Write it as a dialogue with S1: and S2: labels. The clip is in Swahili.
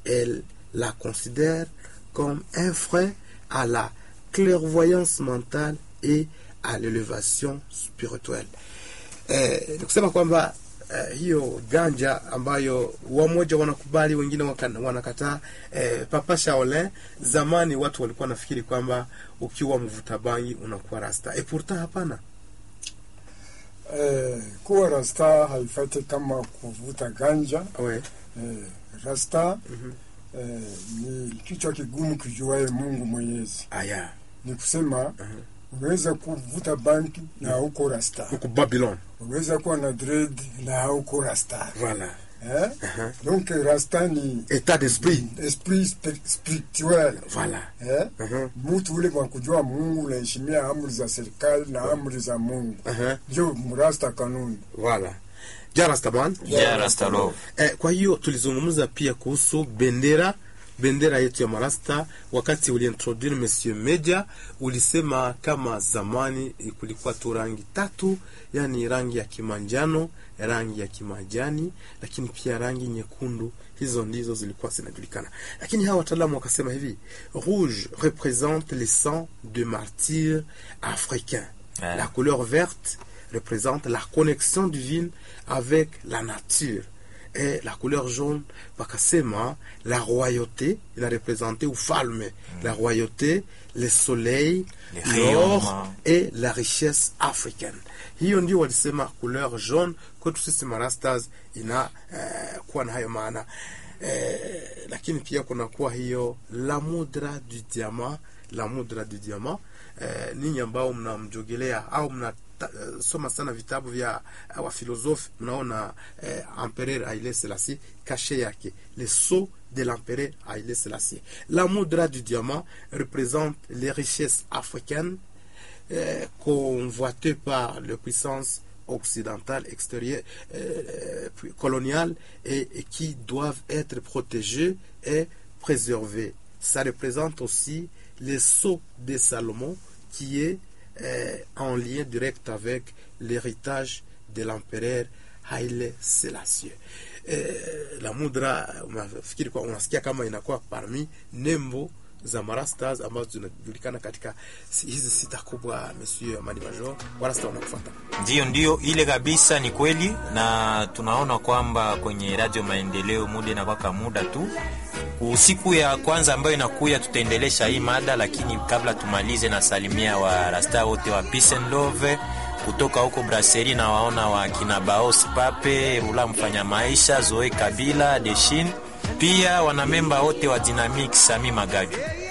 S1: elle la considère comme un frein à la clairvoyance mentale et à l'élévation spirituelle. Eh, ni kusema kwamba eh, hiyo ganja ambayo wamoja wanakubali wengine waka- wanakataa. Eh, Papa Shaolin, zamani watu walikuwa nafikiri kwamba ukiwa mvuta bangi unakuwa rasta. E, pourtant hapana.
S2: Eh, kuwa rasta haifai kama kuvuta ganja.
S1: We.
S2: Eh, rasta eh, ni kichwa kigumu kijuaye Mungu Mwenyezi.
S1: Aya,
S2: Ni kusema unaweza kuvuta banki na hauko rasta,
S1: huku Babylon.
S2: unaweza kuwa na dread na hauko rasta
S1: Voilà.
S2: eh? Donc rasta ni
S1: État d'esprit.
S2: esprit spi- spirituel
S1: Voilà.
S2: eh?
S1: Mhm.
S2: Mtu ule kwa kujua Mungu unaheshimia amri za serikali na amri za Mungu,
S1: Aha.
S2: ndio mrasta kanuni.
S1: Voilà. Ja Rastaman.
S3: Yeah, Rasta Love.
S1: Eh, kwa hiyo tulizungumza pia kuhusu bendera bendera yetu ya marasta wakati uliintroduce monsieur media ulisema kama zamani eh, kulikuwa tu rangi tatu yani rangi ya kimanjano rangi ya kimajani lakini pia rangi nyekundu hizo ndizo zilikuwa zinajulikana lakini hawa wataalamu wakasema hivi rouge représente le sang de martyrs africains
S3: Ouais.
S1: la couleur verte représente la connexion divine avec la nature et la couleur jaune wakasema la royauté il a représenté ufalme la royauté le soleil
S3: Les
S1: l'or
S3: rayonnements.
S1: et la richesse africaine hiyo ndio walisema couleur jaune kwetu sisi marastas ina eh, kuwa na hayo maana eh, lakini pia kunakuwa hiyo la mudra du diamant la mudra du diamant eh, ninyi ambao mnamjogelea au mna ta- eh, soma sana vitabu vya uh, wafilosofi mnaona eh, empereur Haile Selassie kashe yake le sceau de l'empereur Haile Selassie la mudra du diamant représente les richesses africaines euh, convoitées par les puissances occidentales extérieures euh, puis coloniales et, et qui doivent être protégées et préservées. Ça représente aussi le sceau de Salomon qui est euh, en lien direct avec l'héritage de l'empereur Haile Selassie. Eh, la mudra unafikiri kwa unasikia kama inakuwa parmi nembo za marastas ambazo zinajulikana katika si- hizi sita kubwa. Monsieur Amani Major, warasta wanakufuata.
S3: Ndiyo, ndiyo, ile kabisa ni kweli, na tunaona kwamba kwenye Radio Maendeleo muda inakwaka muda tu. Usiku ya kwanza ambayo inakuya, tutaendelesha hii mada, lakini kabla tumalize, na salimia wa rasta wote wa Peace and Love kutoka huko Brasserie, na waona wa kina Baos Pape Rula mfanya maisha Zoe Kabila Deshin, pia wanamemba wote wa Dynamic Sami Magaju.